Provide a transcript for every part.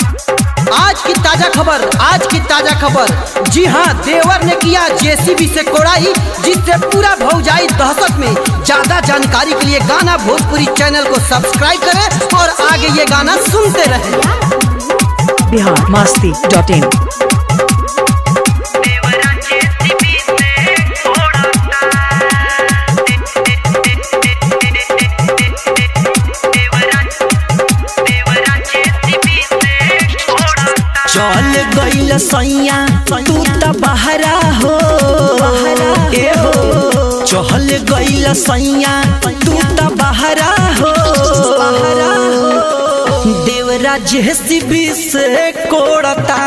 आज की ताजा खबर आज की ताजा खबर जी हाँ देवर ने किया जेसीबी से कोड़ाई जिससे पूरा भौजाई दहशत में ज्यादा जानकारी के लिए गाना भोजपुरी चैनल को सब्सक्राइब करें और आगे ये गाना सुनते रहें बिहार मस्ती डॉट इन चल गईल सैया तू त बहरा हो ए हो चल गईल सैया तू त बहरा हो देवरा जेसीबी से कोड़ता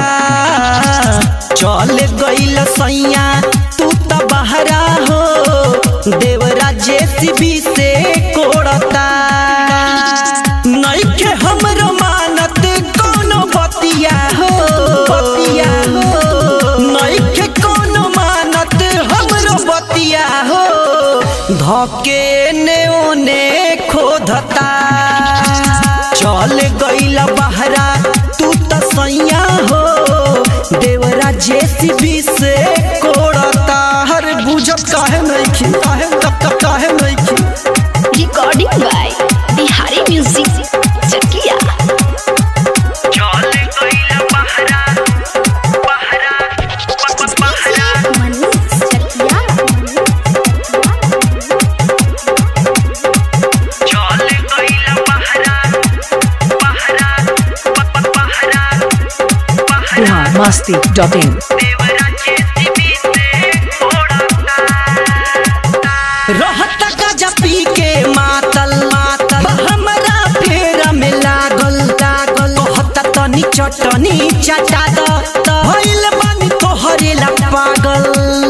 चल गईल सैया तू त बहरा हो देवरा जेसीबी से कोड़ता नइखे हमरो मानत कोनो बतिया हो बतिया हो नइखे कोनो मानत हमरो बतिया हो धके ने ओने खोधता चल गईल बहरा तू त सैया हो देवरा जेसीबी से कोड़ता हर बुझत काहे नइखे काहे काहे नइखे recording by Bihari Music Chakia. Manish Chakia. Bihar Masti dot in रहता गजा पी के मातल मातल हमरा फेरा में लागल लागल कहता तनी चटनी चटा द भइल बानी तोहरे ला पागल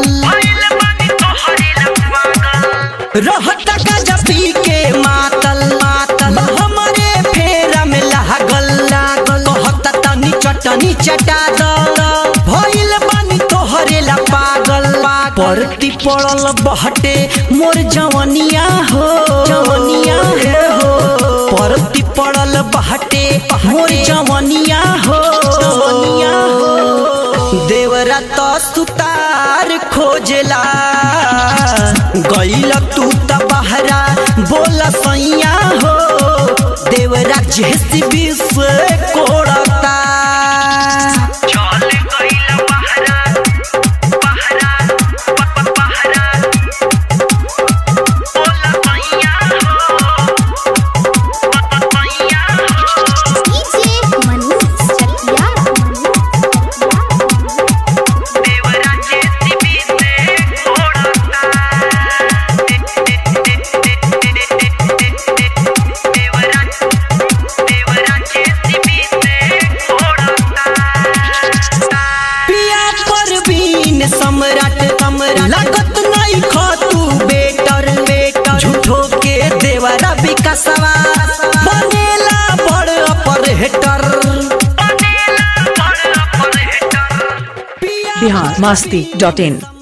रहता गजा पी के मातल मातल हमरे फेरा में लागल लागल कहता तनी चटनी चटा द भइल बानी तोहरे ला पागल परती पड़ल बहटे मोर जवनिया हो जवनिया हो परती पड़ल बहटे मोर जवनिया हो जवनिया हो देवरा तो सुतार खोजला गईल तू त बहरा बोला सैया हो देवरा जेसीबी से कोड़ता DJ Manish Chakia. पिया परवीन सम्राट सम्राट लागत नहीं खा तू बेटर बेटर झूठो के देवरा विकासवा बनेला बड़ अपरहेटर बिहार मस्ती डॉट इन